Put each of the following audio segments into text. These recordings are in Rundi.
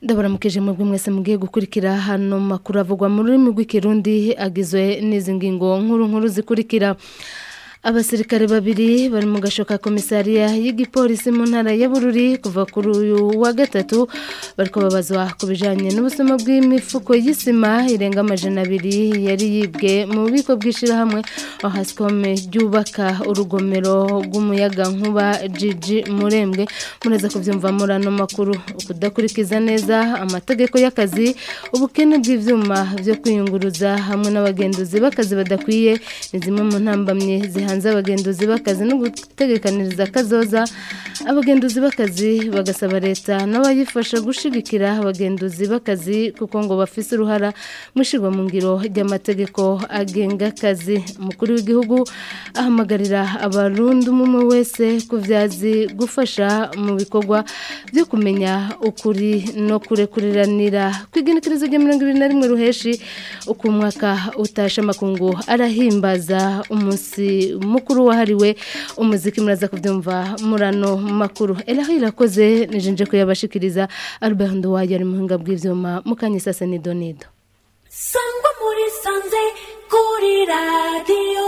ndabaramukije mwebwe mwese mugiye gukurikira hano makuru avugwa mu rurimi rw'ikirundi agizwe n'izi ngingo nkuru nkuru zikurikira abasirikare babiri bari mu gashoka komisariya y'igipolisi mu ntara ya Bururi kuva kuri uyu wa gatatu bariko babazwa ku bijanye n'ubusuma bw'imifuko y'isima irenga amajana abiri yari yibwe mu bubiko bw'ishirahamwe Ohascom ryubaka urugomero rw'umuyaga nkuba Gigi Murembwe muraza kuvyumva murano makuru ukudakurikiza neza amategeko y'akazi ubukene bw'ivyuma vyo kwiyunguruza hamwe n'abagenduzi b'akazi badakwiye ni zimwe mu ntambamye zihanze hanze abagenduzi b'akazi no gutegekaniriza kazoza abagenduzi b'akazi bagasaba leta n'abayifasha gushigikira abagenduzi b'akazi kuko ngo bafise uruhara mushirwa mu ngiro ry'amategeko agenga akazi umukuru w'igihugu ahamagarira abarundi umwe wese kuvyazi gufasha mu bikorwa byo kumenya ukuri no kurekuriranira kwigenekerezo rya mirongo ibiri na rimwe ruheshi uko umwaka utasha amakungu arahimbaza umunsi mukuru wahariwe umuziki muraza kubyumva murano makuru eraho irakoze nijenje kuyabashikiriza Albert Nduwaye ari muhinga bw'ivyuma mukanye sasa ni donido sangwa muri sanze kuri radio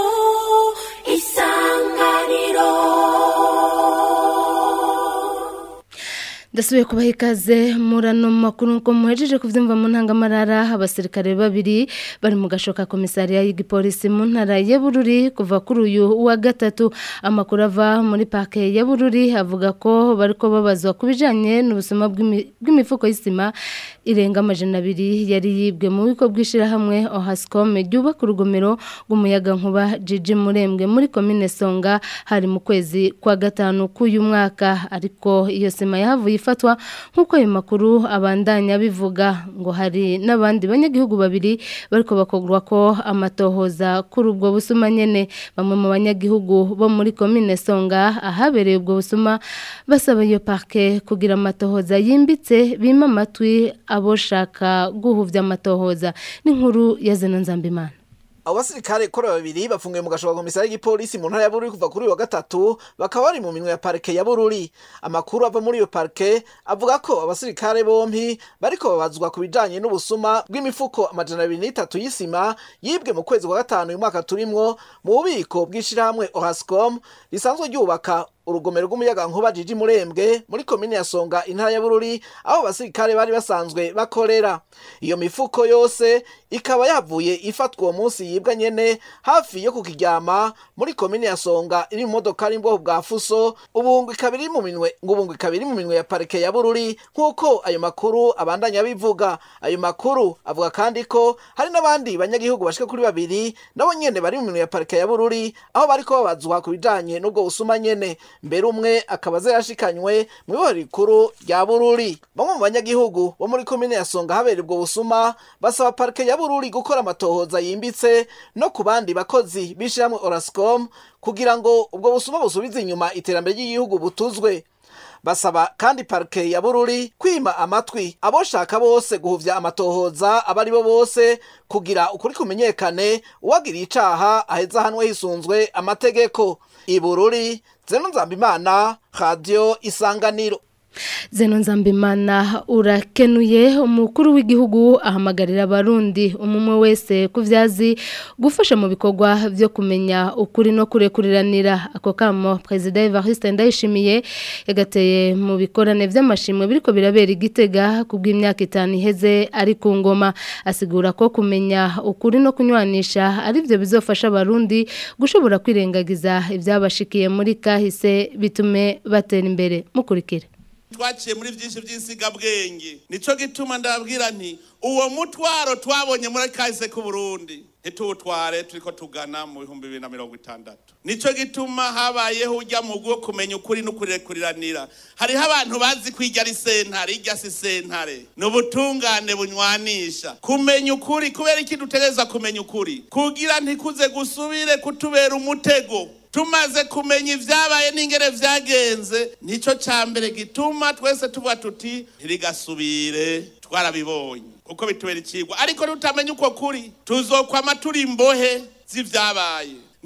isanganiro Dasubiye kubaha ikaze murano makuru ko muhejeje kuvyumva mu ntangamarara abasirikare babiri bari mu gashoka komisariya y'igipolisi mu ntara ya Bururi kuva kuri uyu wa gatatu amakuru ava muri parke ya Bururi avuga ko bariko babazwa kubijanye n'ubusuma bw'imifuko y'isima irenga amajana abiri yari yibwe mu biko bw'ishirahamwe Ohascom ryubaka urugomero rw'umuyaga nkuba Gigi Murembwe muri komine Songa hari mu kwezi kwa gatanu k'uyu mwaka ariko iyo sima yahavuye ifatwa nk'uko ayo makuru abandanya bivuga ngo hari n'abandi banyagihugu babiri bariko bakogwa ko amatohoza kuri ubwo busuma nyene bamwe mu banyagihugu bo muri komine Songa ahabereye ubwo busuma basaba iyo parke kugira amatohoza yimbitse bima amatwi aboshaka guhuvya amatohoza n'inkuru ya Zeno Nzambimana abo basirikare kora babiri bafungiwe mu gashoka komisari y'igipolisi mu ntara ya Bururi kuva kuri uyu wa gatatu bakaba bari mu minwe ya parike ya Bururi amakuru ava muri iyo parike avuga ko abasirikare bompi bariko babazwa ku bijanye n'ubusuma bw'imifuko amajana abiri n'itatu y'isima yibwe mu kwezi kwa gatanu uyu mwaka turimwo mu bubiko bw'ishirahamwe Ohascom risanzwe ryubaka urugomero rw'umuyaga nkuba Gigi Murembwe muri komine ya Songa intara ya Bururi aho abasirikare bari basanzwe bakorera iyo mifuko yose ikaba yavuye ifatwa uwo munsi yibwa nyene hafi yo kukiryama muri komine ya Songa iri mu modoka y'imboho bwa Fuso ubungu ikaba iri mu minwe ngo ubungu ikaba iri mu minwe ya parike ya Bururi nk'uko ayo makuru abandanya bivuga ayo makuru avuga kandi ko hari n'abandi banyagihugu bashika kuri babiri nabo nyene bari mu minwe ya parike ya Bururi aho bariko babazwa ku bijanye n'ubwo busuma nyene mbere umwe akaba azayashikanywe mu ibohero rikuru rya Bururi bamwe mu banyagihugu bo muri komine ya Songa habera ubwo busuma basaba parike ya Bururi gukora amatohoza yimbitse no ku bandi bakozi bishiramwe Orascom kugira ngo ubwo busuma busubize inyuma iterambere ry'igihugu butuzwe basaba kandi parike ya Bururi kwima amatwi aboshaka bose guhuvya amatohoza abari bo bose kugira ukuri kumenyekane uwagira icaha aheza hanwe hisunzwe amategeko ibururi zeno nzambimana radio isanganiro Zeno Nzambimana urakenuye umukuru w'igihugu ahamagarira abarundi umumwe wese kuvyazi gufasha mu bikorwa byo kumenya ukuri no kurekuriranira ako kamo President Evariste Ndayishimiye yagateye mu bikorane vy'amashimwe biriko birabera igitega kubw'imyaka itanu iheze ari ku ngoma asigura ko kumenya ukuri no kunywanisha ari byo bizofasha abarundi gushobora kwirengagiza ivyabashikiye muri kahise bitume batera imbere mukurikire twaciye muri byinshi by'insigabwenge nico gituma ndababwira nti uwo mutwaro twabonye muri kahise k'u Burundi ntituwutware turiko tugana mu bihumbi bibiri na mirongo itandatu nico gituma habayeho ujya mu bwo kumenya ukuri n'ukurekuriranira hariho abantu bazi ko irya ari sentare irya si sentare ni ubutungane bunywanisha kumenya ukuri kubera iki dutegereza kumenya ukuri kugira ntikuze gusubire kutubera umutego tumaze kumenya ibyabaye n'ingere byagenze nicyo cya mbere gituma twese tuvuga tuti ntirigasubire twarabibonye kuko bitubera ikigwa ariko tutamenya uko kuri tuzokwama turi imbohe z'ibyabaye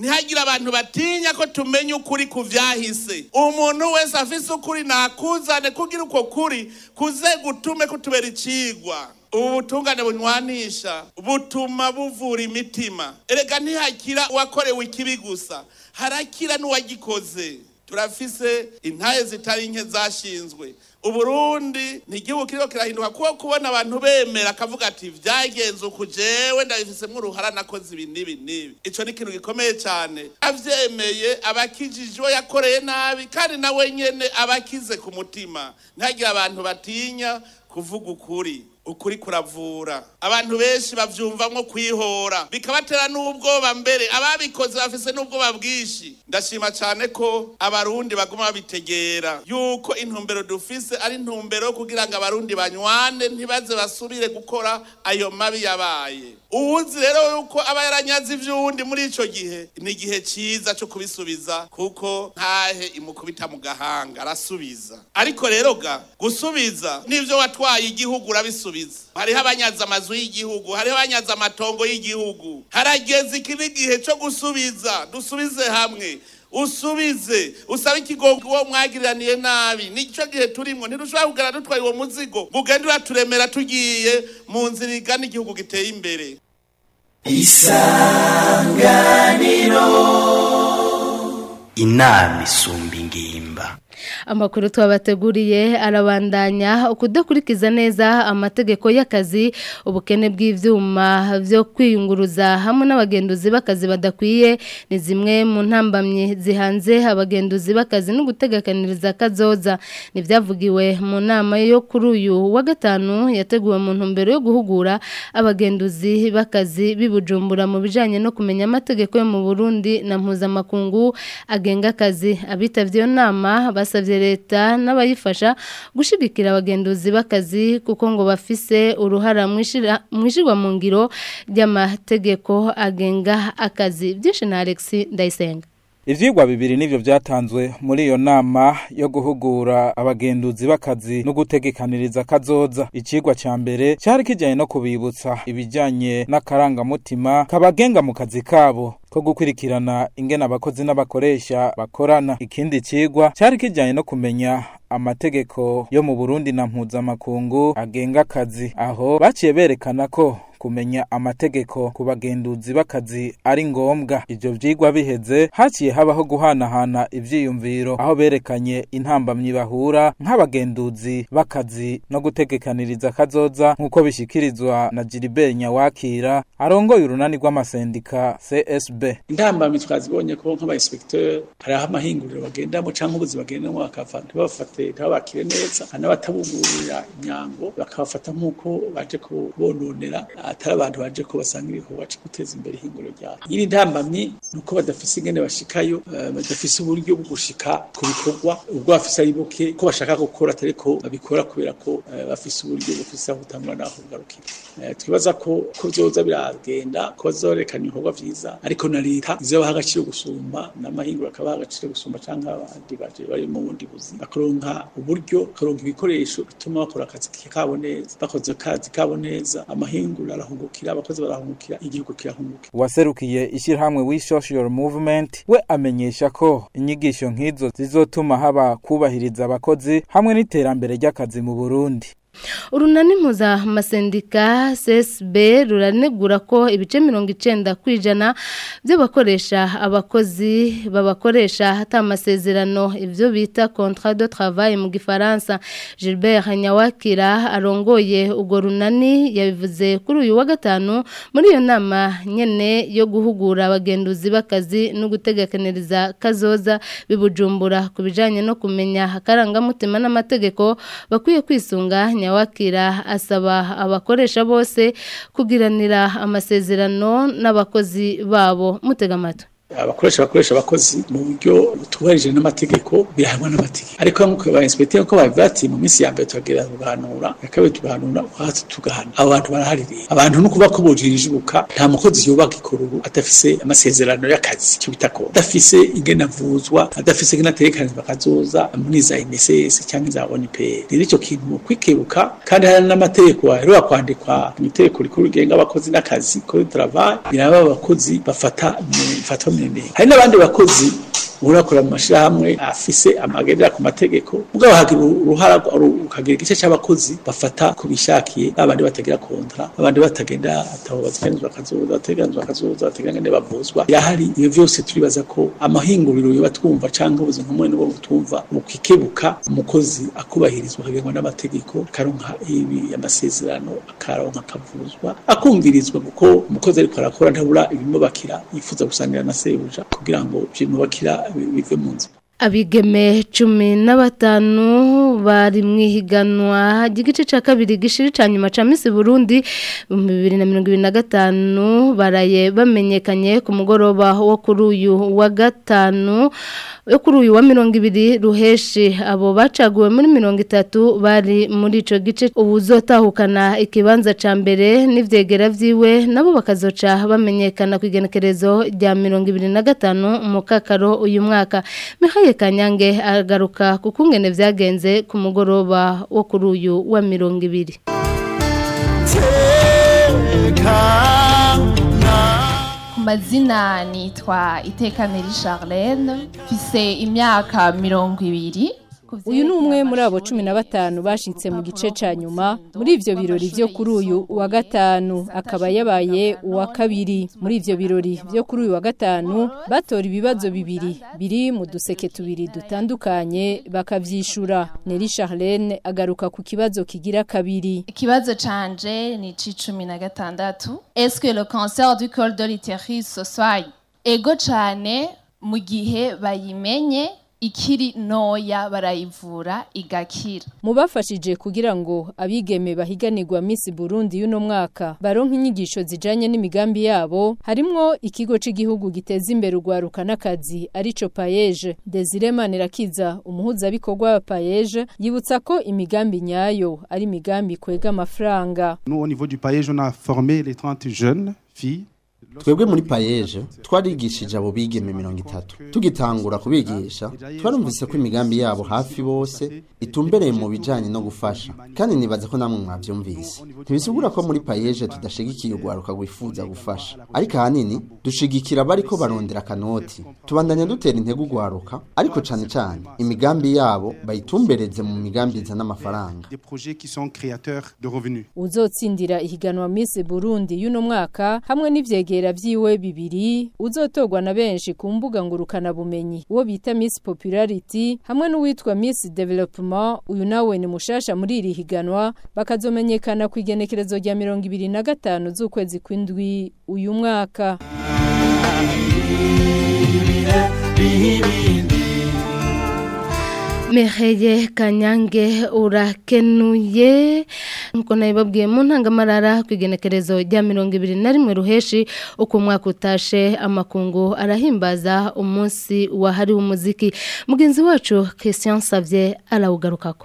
ntihagire abantu batinya ko tumenya ukuri ku vyahise umuntu wese afise ukuri nakuzane kugira uko kuri kuze gutume kutubera icigwa ubu butungane bunywanisha butuma buvura imitima erega ntihakira uwakorewe ikibi gusa harakira n'uwagikoze turafise intaye zitari nke zashinzwe uburundi ni igihugu kiriko kirahinduka kuko kubona abantu bemera akavuga ati vyagenze uku jewe ndabifisemwo uruhara nakoze ibi n'ibi n'ibi ico ni ikintu gikomeye cane avyemeye abakijije uwo yakoreye nabi kandi nawe nyene abakize ku mutima ntihagire abantu batinya kuvuga ukuri ukuri kuravura abantu benshi bavyumvamwo kwihora bikabatera n'ubwoba mbere ababikoze bafise n'ubwoba bwinshi ndashima cane ko abarundi baguma babitegera yuko intumbero dufise ari intumbero yo kugira ngo abarundi banywane ntibaze basubire gukora ayo mabi yabaye uwuzi rero yuko aba yaranyaze ivy'uwundi muri ico gihe ni igihe ciza co kubisubiza kuko ntahe imukubita mu gahanga arasubiza ariko rero ga gusubiza n'ivyo watwaye igihugu urabisubiza hariho abanyaza amazu y'igihugu hariho abanyaza amatongo y'igihugu harageze iki n'igihe co gusubiza dusubize hamwe usubize usabe ikigongo uwo mwagiraniye nabi nicyo gihe turimwo ntidushobora kugana dutwaye uwo muzigo ngo ugende uraturemera tugiye mu nzira igana igihugu giteye imbere inama isumba ingimba amakuru twabateguriye arabandanya ukudakurikiza neza amategeko y'akazi ubukene bw'ivyuma byo kwiyunguruza hamwe n'abagenduzi b'akazi badakwiye ni zimwe mu ntambamye zihanze abagenduzi b'akazi no gutegakaniriza kazoza nivyavugiwe mu nama yo kuri uyu wa gatanu yateguwe mu ntumbero yo guhugura abagenduzi b'akazi bibujumbura mu bijanye no kumenya amategeko yo mu Burundi na mpuzamakungu agenga akazi abitavye iyo nama basavye leta n'abayifasha gushigikira abagenduzi b'akazi kuko ngo bafise uruhara mwishirwa mu ngiro ry'amategeko agenga akazi byinshi na Alex Ndayisenga Ivyigwa bibiri nivyo vyatanzwe muri iyo nama yo guhugura abagenduzi b'akazi no gutegekaniriza kazoza. Icigwa ca mbere cari kijanye no kubibutsa ibijanye n'akarangamutima kabagenga mu kazi kabo ko gukurikirana ingene abakozi n'abakoresha bakorana. Ikindi cigwa cari kijanye no kumenya amategeko yo mu Burundi na mpuzamakungu agenga akazi. Aho baciye berekana ko kumenya amategeko ku bagenduzi b'akazi ari ngombwa ivyo vyigwa biheze haciye habaho guhanahana ivyiyumviro aho berekanye intambamyi bahura nk'abagenduzi b'akazi no gutegekaniriza kazoza nk'uko bishikirizwa na Gilbert Nyawakira arongoye urunani rw'amasendika CSB intambamyi twazibonye ko nk'abainspecteur hari aho amahinguriro bagendamo canke ubuzi bagendamo bakava ntibafate ntibabakire neza hanabatabugurira imyango bakabafata nk'uko baje kubononera atari abantu baje ko basanga ibikorwa cyo guteza imbere ihinguriro ryabo nyiri ntambamyi nuko badafise ingene bashikayo uh, badafise uburyo bwo gushika ku bikorwa ubwo bafise ari buke ko bashaka gukora atari ko babikora kubera ko uh, bafise uburyo bufise aho gutangura naho kugarukira uh, twibaza ko ko vyoza biragenda ko bazorekana ibikorwa vyiza ariko na leta izobaha agaciro gusumba n'amahinguriro akabaha agaciro gusumba canke abandi baje bari mu bundi buzi bakaronka uburyo bakaronka ibikoresho bituma bakora akazi kabo neza bakoze akazi kabo neza amahinguriro arahungukira abakozi barahungukira igihugu kirahungukira waserukiye ishyirahamwe we social movement we amenyesha ko inyigisho nk'izo zizotuma haba kubahiriza abakozi hamwe n'iterambere ry'akazi mu Burundi urunani mpuzamazendika csb ruranegura ko ibice mirongo icyenda ku ijana by'abakoresha abakozi babakoresha hata amasezerano ibyo bita contrat de travail mu gifaransa gilbert nyawakira arongoye urwo runani yabivuze kuri uyu wa gatanu muri iyo nama nyine yo guhugura abagenduzi b'akazi no gutegakaniriza kazoza bibujumbura ku bijyanye no kumenya akarangamutima n'amategeko bakwiye kwisunga nyawakira asaba abakoresha bose kugiranira amasezerano n'abakozi babo mutega amatwi abakoresha bakoresha abakozi mu buryo butubarije n'amategeko birahanwa n'amategeko ariko nk'uko ba inspecteur ko babivuga ati mu minsi ya mbere turagerera tugahanura ya kabiri tugahanura hasi tugahana abo bantu barahari rero abantu no kuba ko bojijuka nta mukozi yubaka ikoruru adafise amasezerano y'akazi cyo bita ko adafise ingene avuzwa adafise ingene aterekanizwa kazoza muri za INSS cyangwa za ONPR rero icyo kintu mu kwikebuka kandi hari n'amategeko aheruka kwandikwa mu itegeko rikuru rigenga abakozi n'akazi kuri travail biraba abakozi bafata bafata sinene hari n'abandi bakozi urakora mu mashirahamwe afise amagendera ku mategeko mugabo hagira uruhara ukagira igice c'abakozi bafata ku bishakiye babandi batagira kontra babandi batagenda atabo bateganizwa akazoza bateganizwa akazoza bateganizwa bavuzwa yahari iyo vyose turibaza ko amahinguriro yoba twumva canke ubuzima bumwe n'ubwo butumva mu kwikebuka umukozi akubahirizwa akagengwa n'amategeko akaronka ibi amasezerano akaronka akavuzwa akumvirizwa kuko umukozi ariko arakora ntabura ibimubakira yifuza gusangira na sebuja kugira ngo ibimubakira bive mu nzira abigeme cumi na batanu bari mu ihiganwa ry'igice cya kabiri gishiri cya nyuma cya misi burundi mu bibiri na mirongo ibiri na gatanu baraye bamenyekanye ku mugoroba wo kuri uyu wa gatanu yo kuri uyu wa mirongo ibiri ruheshi abo bacaguwe muri mirongo itatu bari muri icyo gice ubu uzotahukana ikibanza cya mbere n'ibyegera byiwe nabo bakazoca bamenyekana ku igenekerezo rya mirongo ibiri na gatanu mu kakaro uyu mwaka mihaye kanyange agaruka ku kungene byagenze ku mugoroba wo kuri uyu wa mirongo ibiri mazina nitwa itekaneri Charlene mfise imyaka mirongo ibiri uyu ni umwe muri abo cumi na batanu bashitse mu gice ca nyuma muri ivyo birori vyo kuri uyu wa gatanu akaba yabaye uwa kabiri muri ivyo birori vyo kuri uyu wa gatanu batora ibibazo bibiri biri mu duseke tubiri dutandukanye bakavyishura Neri Charlene agaruka ku kibazo kigira kabiri ikibazo canje ni c'icumi na gatandatu est-ce que le cancer du col de l'utérus se soigne ego cane mu gihe bayimenye ikiri noya barayivura igakira mu bafashije kugira ngo abigeme bahiganirwa Miss Burundi y'uno mwaka baronka inyigisho zijanye n'imigambi yabo harimwo ikigo c'igihugu giteza imbere urwaruka n'akazi arico Payeje Desire Manirakiza umuhuza bikorwa wa Payeje yibutsa ko imigambi nyayo ari imigambi kwega amafaranga Nous au niveau du Payeje on a formé les 30 jeunes filles twebwe muri payeje twarigishije abo bigeme mirongo itatu tugitangura kubigisha twarumvise ko imigambi yabo hafi bose itumbereye mu bijanye no gufasha kandi nibaza ko namwe mwavyumvise ntibisigura ko muri payeje tudashigikiye urwaruka rwifuza gufasha ariko ahanini dushigikira bariko barondera akanoti tubandanya dutera intego urwaruka ariko cane cane imigambi yabo bayitumbereze mu migambi izana amafaranga des projets qui sont créateurs de revenus uzotsindira ihiganwa Miss Burundi y'uno mwaka hamwe n'ivyegera vyiwe bibiri uzotorwa na benshi ku mbuga ngurukana bumenyi uwo bita Miss Popularity hamwe n'uwitwa Miss Development uyu nawe ni mushasha muri iri higanwa bakazomenyekana ku igenekerezo rya mirongo ibiri na gatanu z'ukwezi kw'indwi uyu mwaka Meheye Kanyange urakenuye nkuko nabibabwiye mu ntangamarara ku igenekerezo rya mirongo ibiri na rimwe ruheshi uko umwaka utashe amakungu arahimbaza umunsi wahariwe umuziki mugenzi wacu Christian Savye arawugarukako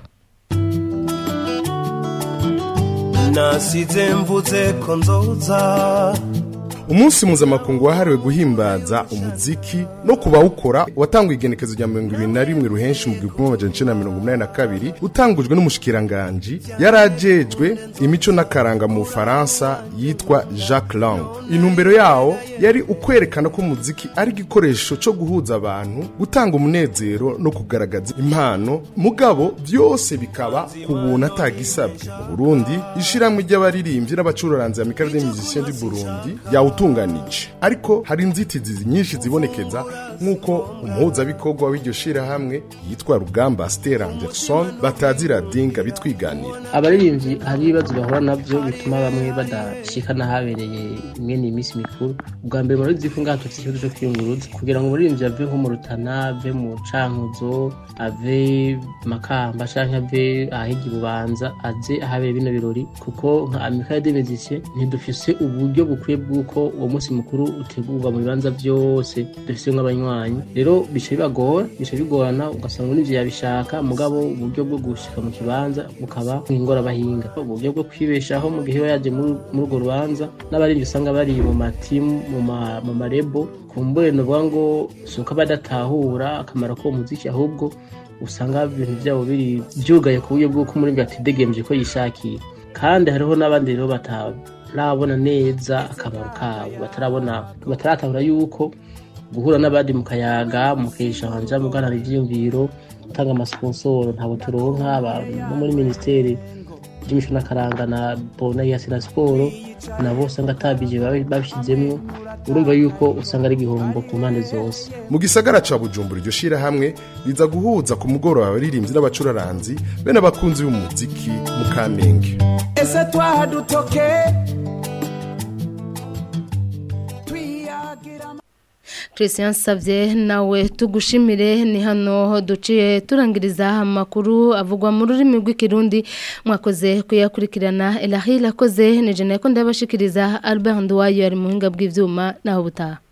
nasize mvuze ko nzoza umunsi mpuzamakungu wahariwe guhimbaza umuziki no kubawukora watanguye igenekezo rya mirongo ibiri na rimwe ruhenshi mu gihumbi kimwe amajana icenda na mirongo umunani na kabiri utangujwe n'umushikiranganji yari ajejwe imico n'akaranga mu bufaransa yitwa jacques lang intumbero yawo yari ukwerekana ko umuziki ari igikoresho co guhuza abantu gutanga umunezero no kugaragaza impano mugabo vyose bikaba ku buntu atagisabwe mu burundi ishirahamwe ry'abaririmbyi n'abacururanzi ya mikaro des musiciens du burundi yawu utunganije ariko hari inzitizi nyinshi zibonekeza nk'uko umuhuzabikorwa w'iryo shirahamwe yitwa rugamba Stella Anderson batazira dinga bitwiganira abaririmbyi hari ibibazo bahura navyo bituma bamwe badashika n'ahabereye imwe n'iminsi mikuru ubwa mbere murabizi ko ngaha dufite ikibazo cyo kwiyunguruza kugira ngo umuririmbyi ave nko mu rutana ave mu cankuzo ave makamba canke ave ahigi bubanza aze ahabere bino birori kuko nka amicale des musiciens ntidufise uburyo bukwiye bw'uko uwo munsi mukuru utegurwa mu bibanza byose dufise nk'abanywanyi rero bica bibagora bica bigorana ugasanga n'ivyo yabishaka mugabo uburyo bwo gushika mu kibanza bukaba nk'ingorabahinga uburyo bwo kwibeshaho mu gihe yaje muri urwo rubanza n'abarinzi usanga bari mu matimu mu marebo kumbure novuga ngo si uko badatahura akamaro k'uwo muziki ahubwo usanga ibintu byabo biri byugaye ku buryo bw'uko umuririmbyi atidegemvye ko yishakiye kandi hariho n'abandi rero batarabona neza akamaro kabo batarabona bataratahura yuko guhura n'abandi mu kayaga mukesha hanja muganira ivyiyumviro gutanga amasponsoro ntabwo turonka aba- no muri ministeri by'imico n'akaranga na bona ya sena siporo nabo usanga atabije babishyizemwo urumva yuko usanga ari igihombo ku mpande zose mu gisagara ca bujumbura iryo shirahamwe riza guhuza ku mugoroba abaririmbyi n'abacuraranzi be n'abakunzi b'umuziki mu kamenge ese twahadutoke Christian Savye nawe tugushimire ni hano duciye turangiriza amakuru avugwa mu rurimi rw'ikirundi mwakoze kuyakurikirana Elahila akoze ni jene ko ndabashikiriza Albert Ndwayo ari mu hinga bw'ivyuma naho butaha